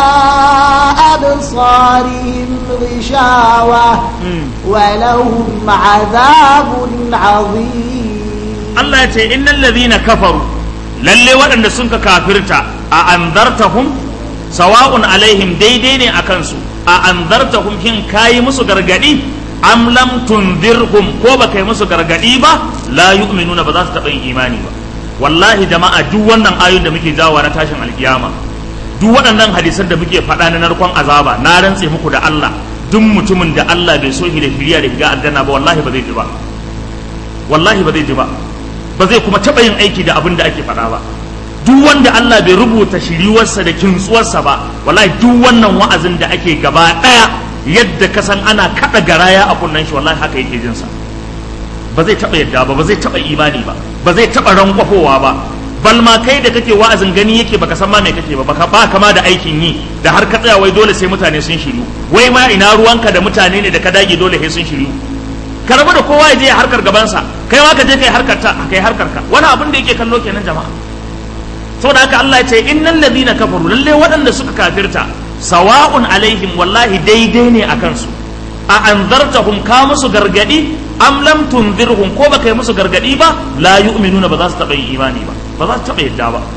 أبصارهم غشاوة ولهم عذاب عظيم Allah ya ce innal ladhina kafaru lalle waɗanda sun ka kafirta a anzartahum sawa'un alaihim daidai ne akan su a anzartahum kin kayi musu gargadi am lam tunzirhum ko ba kai musu gargadi ba la yu'minuna ba za su taɓa yin imani ba wallahi jama'a duk wannan ayoyin da muke jawo na tashin alkiyama duk waɗannan hadisan da muke faɗa na narkon azaba na rantse muku da Allah duk mutumin da Allah bai so shi da shiriya da shiga aljanna ba wallahi ba zai ji ba wallahi ba zai ji ba ba zai kuma taɓa yin aiki da abin da ake faɗa ba duk wanda Allah bai rubuta shiriwarsa da kintsuwarsa ba wallahi duk wannan wa'azin da ake gaba ɗaya yadda ka san ana kaɗa garaya a kunnen shi wallahi haka yake jinsa ba zai taɓa yadda ba ba zai taɓa imani ba ba zai taɓa rankwafowa ba bal ma kai da kake wa'azin gani yake baka san ma me kake ba baka ba kama da aikin yi da har ka tsaya wai dole sai mutane sun shiru wai ma ina ruwanka da mutane ne da ka dage dole sai sun shiru ka rabu da kowa ya je ya harkar gabansa kai ma ka je kai harkar ta kai harkar ka wani abin da yake kallo kenan jama'a saboda haka Allah ya ce innal ladina kafaru lalle waɗanda suka kafirta sawa'un alaihim wallahi daidai ne akan su a anzartahum ka musu gargadi am lam tunzirhum ko baka yi musu gargadi ba la yu'minuna ba za su taɓa yin imani ba ba za su taɓa yadda ba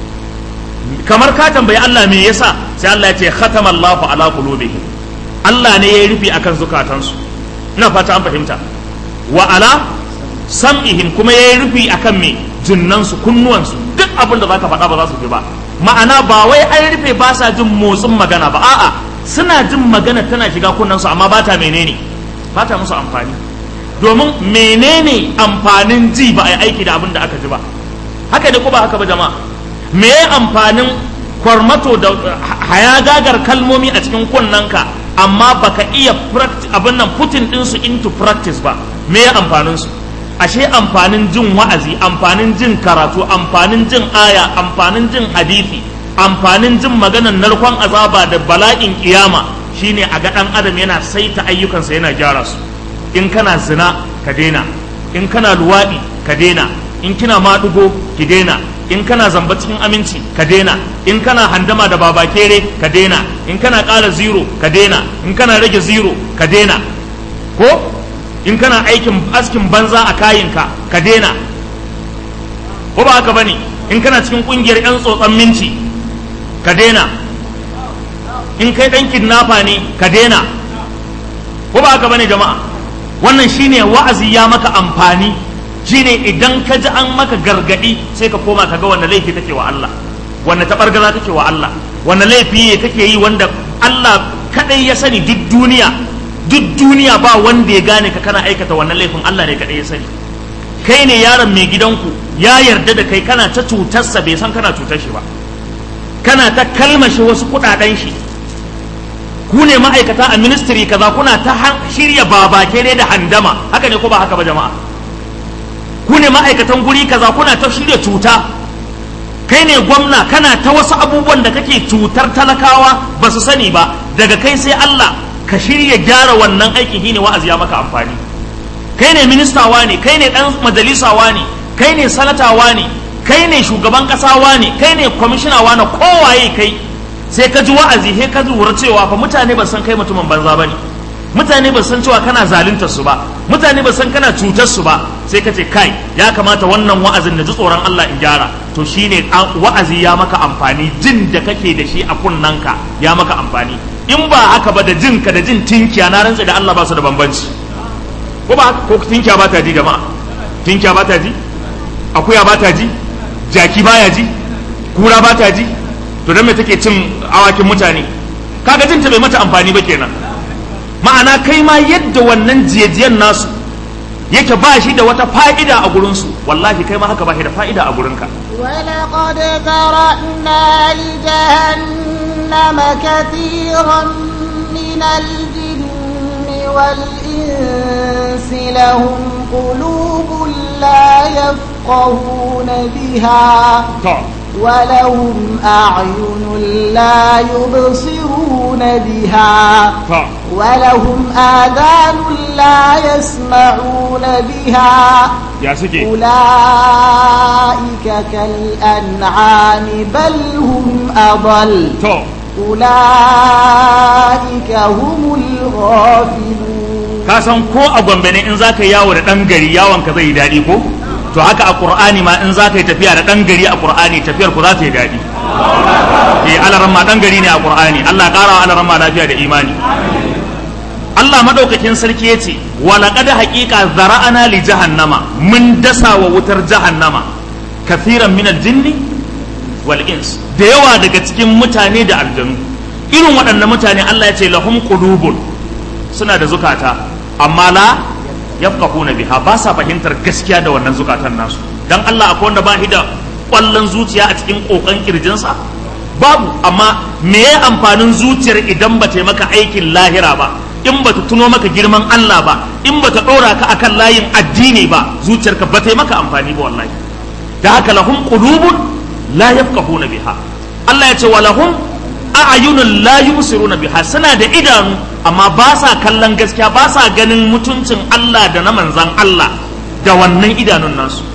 kamar ka tambayi Allah me yasa sai Allah ya ce khatama Allahu ala qulubihim Allah ne ya rufe akan zukatansu ina fata an fahimta wa ala sam'ihim kuma ya rufe akan me jinnansu kunnuwansu duk abin da zaka faɗa ba za su ji ba ma'ana ba wai an rufe ba sa jin motsin magana ba a'a suna jin magana tana shiga kunnansu amma ba ta menene ba ta musu amfani domin menene amfanin ji ba a yi aiki da abin da aka ji ba haka ne ko ba haka ba jama'a me amfanin kwarmato da hayagagar kalmomi a cikin kunnanka amma baka iya abin nan putin ɗinsu into practice ba me amfanin su ashe amfanin jin wa'azi amfanin jin karatu amfanin jin aya amfanin jin hadisi amfanin jin maganar narkon azaba da bala'in kiyama shine a ga dan adam yana saita ayyukansa yana gyara su in kana zina ka daina in kana luwaɗi ka daina in kina maɗugo ki daina in kana zamba cikin aminci ka daina in kana handama da babakere ka daina in kana ƙara zero ka daina in kana rage zero ka daina ko in kana aikin askin banza a kayinka ka daina ko ba haka bane in kana cikin kungiyar yan tsotsan minci ka daina in kai dan kidnapper ne ka daina ko ba haka bane jama'a wannan shine wa'azi ya maka amfani shine idan ka ji an maka gargadi sai ka koma ka ga wanda laifi take wa Allah wanda tabargaza take wa Allah wanda laifi ne kake yi wanda Allah kadai ya sani duk duniya duk duniya ba wanda ya gane ka kana aikata wannan laifin Allah ne kadai ya sani kai ne yaron mai gidanku ya yarda da kai kana ta cutarsa bai san kana cutar shi ba kana ta kalmashe wasu kudaden shi ku ne ma'aikata a ministry kaza kuna ta shirya babake ne da handama haka ne ko ba haka ba jama'a ku ne ma'aikatan guri kaza kuna ta shirya cuta kai ne gwamna kana ta wasu abubuwan da kake cutar talakawa ba su sani ba daga kai sai Allah ka shirya gyara wannan aikin shine wa'azi ya maka amfani kai ne ministawa ne kai ne dan majalisawa ne kai ne sanatawa ne kai ne shugaban kasawa ne kai ne kwamishinawa na kowaye kai sai ka ji wa'azi sai ka lura cewa fa mutane ba san kai mutumin banza bane mutane ba san cewa kana zaluntar su ba mutane ba san kana cutar su ba sai ka ce kai ya kamata wannan wa'azin da ji tsoron Allah in gyara to shine wa'azi ya maka amfani jin da kake da shi a kunnanka ya maka amfani in ba haka ba da jin ka da jin tinkiya na rantsa da Allah ba su da bambanci ko ba ko tinkiya ba ta ji jama'a tinkiya ba ta ji akuya ba ta ji jaki baya ji kura ba ta ji to dan me take cin awakin mutane kaga jin ta bai mata amfani ba kenan ma'ana kai ma yadda wannan jiyajiyan nasu yake ba shi da wata fa'ida a gurinsu wallahi kai ma haka ba shi da fa'ida a gurinka ولقد ذرأنا لجهنم كثيرا من الجن والإنس لهم قلوب لا يفقهون بها ولهم أعين لا يبصرون بها ولهم آذان لا يسمعون بها أولئك كالأنعام بل هم أضل أولئك هم الغافلون kasan ko a gombe ne in zaka yawo da ɗan gari yawon ka zai yi daɗi ko to haka a qur'ani ma in za ka yi tafiya da ɗan gari a qur'ani tafiyar ku za ta yi daɗi eh alaran ma ɗan gari ne a qur'ani Allah ƙara wa alaran ma lafiya da imani Allah madaukakin sarki ya ce wa laqad haqiqa zara'ana li jahannama mun dasa wa wutar jahannama kathiran min al-jinni wal ins da yawa daga cikin mutane da aljanu irin waɗannan mutane Allah ya ce lahum qulubun suna da zukata amma la yafqahuna biha ba sa fahimtar gaskiya da wannan zukatan nasu dan Allah akwai wanda ba shi da kwallon zuciya a cikin kokan kirjinsa babu amma me ya amfanin zuciyar idan ba ta yi maka aikin lahira ba in ba ta tuno maka girman Allah ba in ba ta ɗora ka akan layin addini ba zuciyarka ba ta yi maka amfani ba wallahi da haka lahum qulubun la yafqahuna biha Allah ya ce wa lahum a'yunun la yubsiruna biha suna da idanu amma ba sa kallon gaskiya ba sa ganin mutuncin Allah da na manzan Allah da wannan idanun nasu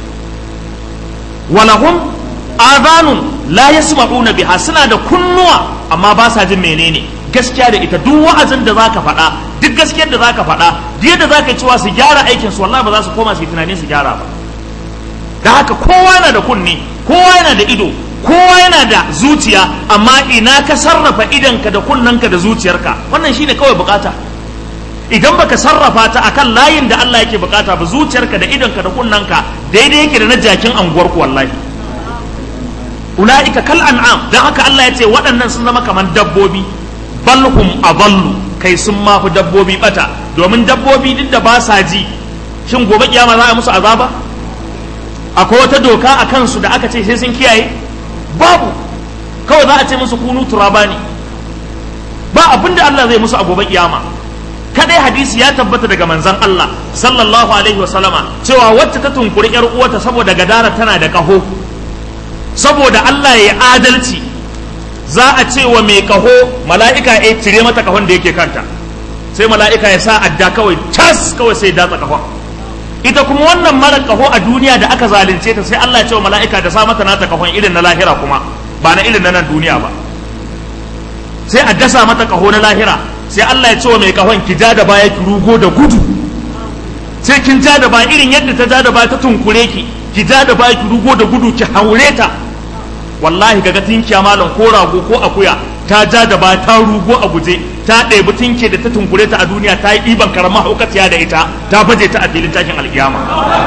walahum adhanun la yasma'una biha suna da kunnuwa amma ba sa jin menene gaskiya da ita duk wa'azin da zaka faɗa duk gaskiyar da zaka faɗa duk yadda zaka cewa su gyara aikin su wallahi ba za su koma su yi tunanin su gyara ba da haka kowa yana da kunni kowa yana da ido kowa yana da zuciya amma ina ka sarrafa idanka da kunnanka da zuciyarka wannan shine kawai bukata idan baka sarrafa ta akan layin da Allah yake bukata ba zuciyarka da idanka da kunnanka daidai yake da na jakin anguwar ku wallahi ulaika kal an'am dan haka Allah ya ce waɗannan sun zama kamar dabbobi balhum adallu kai sun ma fi dabbobi bata domin dabbobi duk da ba sa ji shin gobe kiyama za a musu azaba akwai wata doka a kansu da aka ce sai sun kiyaye babu kawai za a ce musu kunu turaba ne ba abin da Allah zai musu a gobe kiyama kadai hadisi ya tabbata daga manzon Allah sallallahu alaihi wasallama cewa wacce ta tunkuri yar uwarta saboda gadara tana da kaho saboda Allah ya adalci za a ce wa mai kaho mala'ika ya cire mata kahon da yake kanta sai mala'ika ya sa adda kawai cas kawai sai datsa kahon ita kuma wannan mara kaho a duniya da aka zalunce ta sai Allah ya ce wa mala'ika da sa mata nata kahon irin na lahira kuma ba na irin na nan duniya ba sai a dasa mata kaho na lahira sai Allah ya ce wa mai kahon ki ja da baya ki rugo da gudu sai kin ja da baya irin yadda ta ja da baya ta tunkure ki ki ja da baya ki rugo da gudu ki haure ta wallahi kaga tinkiya malam ko rago ko akuya ta ja da baya ta rugo a guje ta ɗebi tinke da ta tunkure ta a duniya ta yi ɗiban karamar haukaciya da ita ta baje ta a filin tashin alkiyama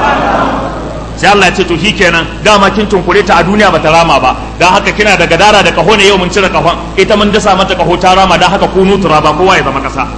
sai Allah ya ce to kenan dama kin tunkure ta a duniya bata rama ba dan haka kina da gadara da kaho ne yau mun cire kahon ita mun dasa mata kaho ta rama dan haka kunu turaba kowa ya zama kasa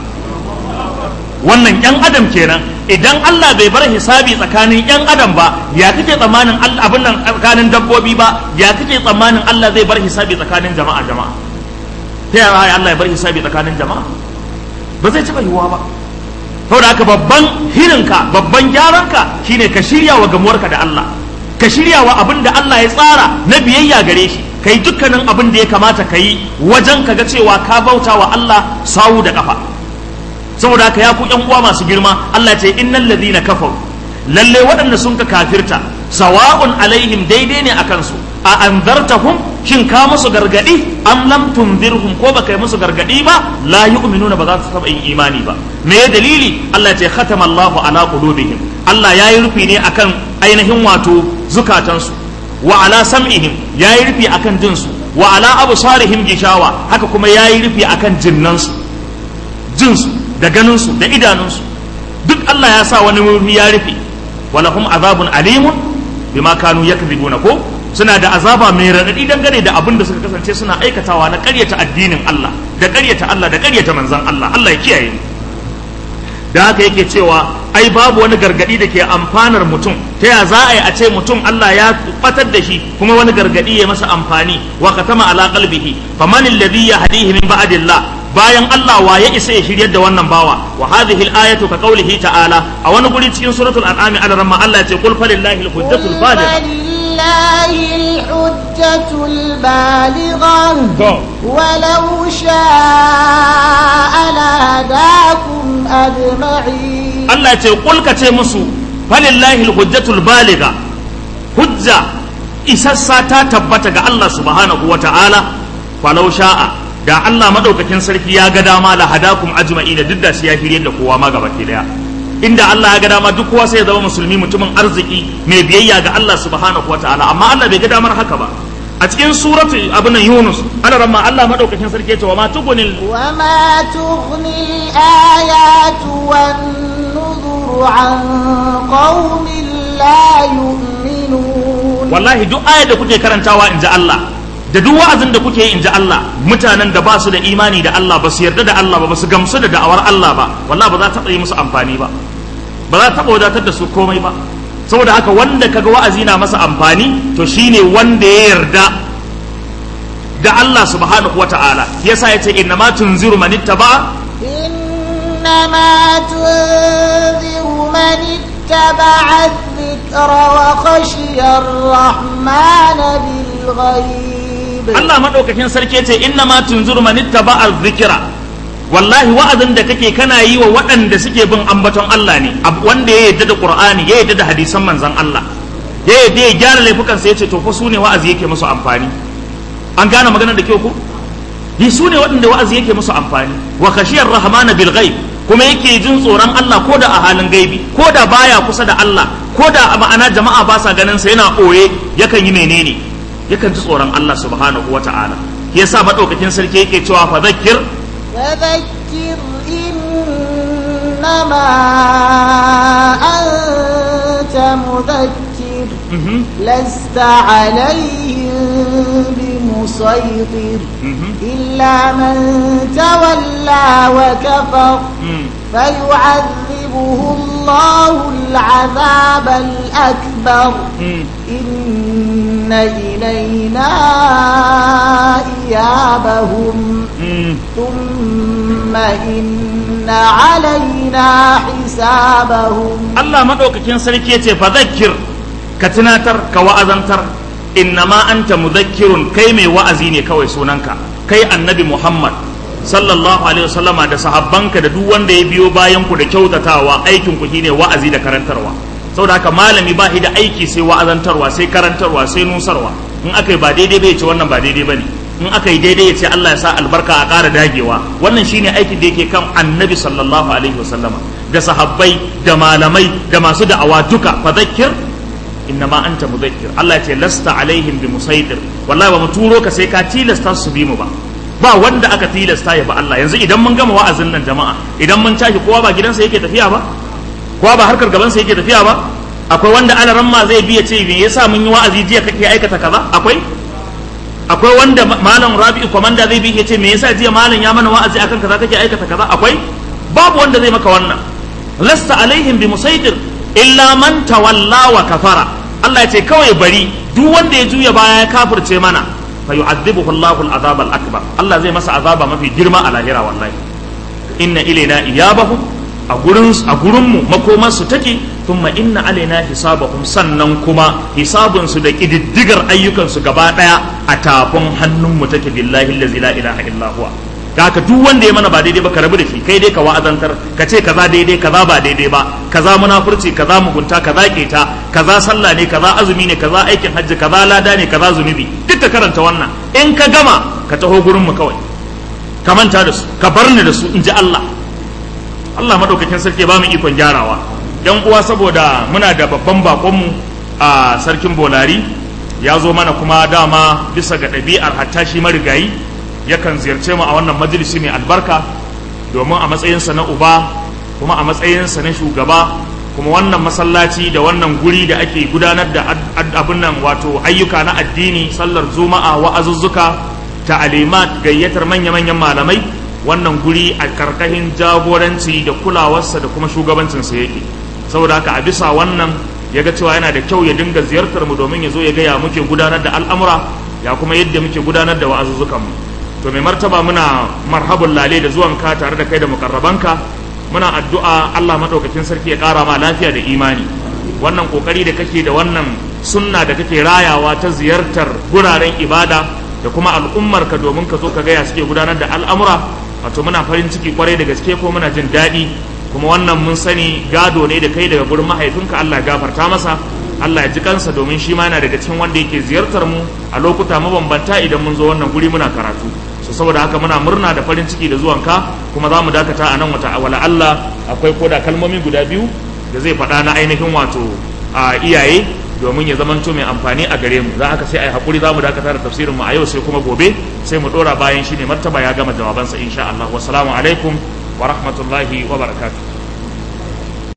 wannan yan adam kenan idan Allah bai bar hisabi tsakanin yan adam ba ya kake tsammanin abin nan tsakanin dabbobi ba ya kake tsammanin Allah zai bar hisabi tsakanin jama'a jama'a ta yaya Allah ya bar hisabi tsakanin jama'a ba zai taɓa yiwuwa ba saboda haka babban hirinka babban gyaranka shine ka shirya wa gamuwarka da Allah ka shirya wa abin da Allah ya tsara na biyayya gare shi ka yi dukkanin abin da ya kamata ka yi wajen ka ga cewa ka bauta wa Allah sawu da kafa saboda haka ya ku yan uwa masu girma Allah ce innal ladhina kafaru lalle waɗanda sun ka kafirta sawa'un alaihim daidai ne akan su a anzartahum shin ka musu gargadi am lam tunzirhum ko baka yi musu gargadi ba la yu'minuna ba za su taba yin imani ba me ya dalili Allah ya ce khatama Allahu ala qulubihim Allah ya yi rufi ne akan ainihin wato zukatansu wa ala sam'ihim ya yi rufi akan jinsu wa ala absarihim gishawa haka kuma ya yi rufi akan jinnansu jinsu da ganinsu da idanunsu duk Allah ya sa wani wuri ya rufe walahum azabun alimun bima kanu yakzibuna ko suna da azaba mai raɗaɗi dangane da abin da suka kasance suna aikatawa na ƙaryata addinin Allah da ƙaryata Allah da ƙaryata manzon Allah Allah ya kiyaye mu da haka yake cewa ai babu wani gargadi da ke amfanar mutum ta ya za a yi a ce mutum Allah ya batar da shi kuma wani gargadi ya masa amfani wa katama ala qalbihi faman alladhi yahdihi min ba'dillah bayan Allah wa ya isa ya shiryar da wannan bawa wa hadhihi al-ayatu ka qawlihi ta'ala a wani guri cikin suratul an'am al-ramma Allah ya ce qul falillahi al-hujjatul baligha لله الحجة البالغة ولو شاء لهداكم أجمعين Allah ya ce qul ka ce musu falillahi al-hujjatul baligha hujja isassa ta tabbata ga Allah subhanahu wa ta'ala falau sha'a da Allah madaukakin sarki ya ga dama la hadakum ajma'in duk da shi ya shirye da kowa ma gaba ke daya inda Allah ya ga dama duk kowa sai ya zama musulmi mutumin arziki mai biyayya ga Allah subhanahu wa ta'ala amma Allah bai ga damar haka ba a cikin suratu abin Yunus ana ramma Allah madaukakin sarki ya ce wa ma tugunil وما تغني الآيات والنذر عن قوم لا يؤمنون wallahi duk ayar da kuke karantawa in ji Allah da duk wa'azin da kuke yi in ji Allah mutanen da ba su da imani da Allah ba su yarda da Allah ba ba su gamsu da da'awar Allah ba wallahi ba za ta taɓa yi musu amfani ba ba za ta taɓa wadatar da su komai ba saboda haka wanda kaga wa'azi na masa amfani to shine wanda ya yarda da Allah subhanahu wa ta'ala yasa yace inna ma tunziru man ittaba إنما تنذر من اتبع الذكر وخشي الرحمن بالغيب Allah madaukakin sarki yace inna ma tunziru man ittaba az-zikra wallahi wa'azin da kake kana yi wa waɗanda suke bin ambaton Allah ne ab- wanda ya yarda da Qur'ani ya yarda da hadisan manzon Allah ya yarda ya gyara laifukan sa yace to fa su ne wa'azi yake musu amfani an gane maganar da kyau ko yi su ne waɗanda wa'azi yake musu amfani wa khashiyar rahmana bil ghaib kuma yake jin tsoron Allah ko da a halin gaibi ko da baya kusa da Allah ko da a ma'ana jama'a ba sa ganin sa yana ɓoye yakan yi menene yakan ji tsoron Allah subhanahu wa ta'ala yasa madaukakin sarki yake cewa fa zakkir فذكر إنما أنت مذكر Mhm, لست عليهم بمسيطر mhm, إلا من تولى وكفر mhm. فيعذبه الله العذاب الأكبر Mm. إن إلينا إيابهم Mm. ثم إن علينا حسابهم Allah maɗaukakin sarki ya ce fa zakkir ka tunatar ka wa'azantar innama anta muzakkirun kai mai wa'azi ne kawai sunanka kai annabi Muhammad sallallahu alaihi wasallama da sahabbanka da duk wanda ya biyo bayan ku da kyautatawa aikin ku shine wa'azi da karantarwa saboda haka malami ba shi da aiki sai wa'azantarwa sai karantarwa sai nusarwa in aka yi ba daidai bai ce wannan ba daidai bane in aka yi daidai ya ce Allah ya sa albarka a ƙara dagewa wannan shine aikin da yake kan annabi sallallahu alaihi wasallama da sahabbai da malamai da masu da'awa duka fa zakkir innama anta mudakkir Allah ya ce lasta alaihim bi musaitir wallahi ba mu turo ka sai ka tilasta su bi mu ba ba wanda aka tilasta ya ba Allah yanzu idan mun gama wa'azin nan jama'a idan mun tashi kowa ba gidansa yake tafiya ba kowa ba harkar gabansa yake tafiya ba akwai wanda alaran ma zai biya ce me yasa mun yi wa'azi jiya kake aikata kaza akwai akwai wanda ma- malam rabi'u komanda zai bi ya ce me yasa jiya malam ya mana wa'azi akan kaza kake aikata kaza akwai babu wanda zai maka wannan lasta alaihim bi musaitir illa man tawalla wa kafara Allah ya ce kawai bari duk wanda ya juya baya ya kafirce mana fa yu'adhibuhu Allahu al-azab al-akbar Allah zai masa azaba mafi girma a lahira wallahi inna ilaina iyabahum a gurin a gurin mu makoman su take thumma inna alaina hisabahum sannan kuma hisabun su da kididdigar ayyukan su gaba daya a tafin hannun mu take billahi allazi la ilaha illa huwa da haka duk wanda ya mana ba daidai ba ka rabu da shi kai dai ka wa'azantar ka ce kaza daidai kaza ba daidai ba kaza munafurci kaza mugunta kaza keta kaza sallah ne kaza azumi ne kaza aikin hajji kaza lada ne kaza zunubi duk ka karanta wannan in ka gama ka taho gurin mu kawai ka manta da su ka bar ni da su in ji Allah Allah madaukakin sarki ba mu ikon gyarawa yan uwa saboda muna da babban bakonmu a sarkin bolari ya zo mana kuma dama bisa ga ɗabi'ar hatta shi marigayi yakan ziyarce mu a wannan majalisi mai albarka domin a matsayinsa na uba kuma a matsayinsa na shugaba kuma wannan masallaci da wannan guri da ake gudanar da abin nan wato ayyuka na addini sallar juma'a wa'azuzzuka ta'alimat gayyatar manya-manyan malamai wannan guri a karkashin jagoranci da kulawarsa da kuma shugabancinsa yake saboda haka a bisa wannan ya ga cewa yana da kyau ya dinga ziyartar mu domin ya zo ya gaya muke gudanar da al'amura ya kuma yadda muke gudanar da wa'azuzzukanmu to mai martaba muna marhabun lale da zuwanka tare da kai da mukarrabanka muna addu'a Allah madaukakin sarki ya ƙara ma lafiya da imani wannan kokari da kake da wannan sunna da kake rayawa ta ziyartar guraren ibada da kuma al'ummarka domin ka zo ka gaya suke gudanar da al'amura wato muna farin ciki kwarai da gaske ko muna jin daɗi kuma wannan mun sani gado ne da kai daga gurin mahaifinka Allah ya gafarta masa Allah ya ji kansa domin shi ma yana daga cikin wanda yake ziyartar mu a lokuta mabambanta idan mun zo wannan guri muna karatu so saboda haka muna murna da farin ciki da zuwanka kuma za mu dakata a nan wata wala Allah akwai koda kalmomi guda biyu da zai faɗa na ainihin wato a iyaye domin ya zamanto mai amfani a gare mu za aka sai a yi haƙuri za mu dakata da tafsirin mu a yau sai kuma gobe sai mu ɗora bayan shi ne martaba ya gama jawabansa insha Allah wassalamu alaikum wa rahmatullahi wa barakatuh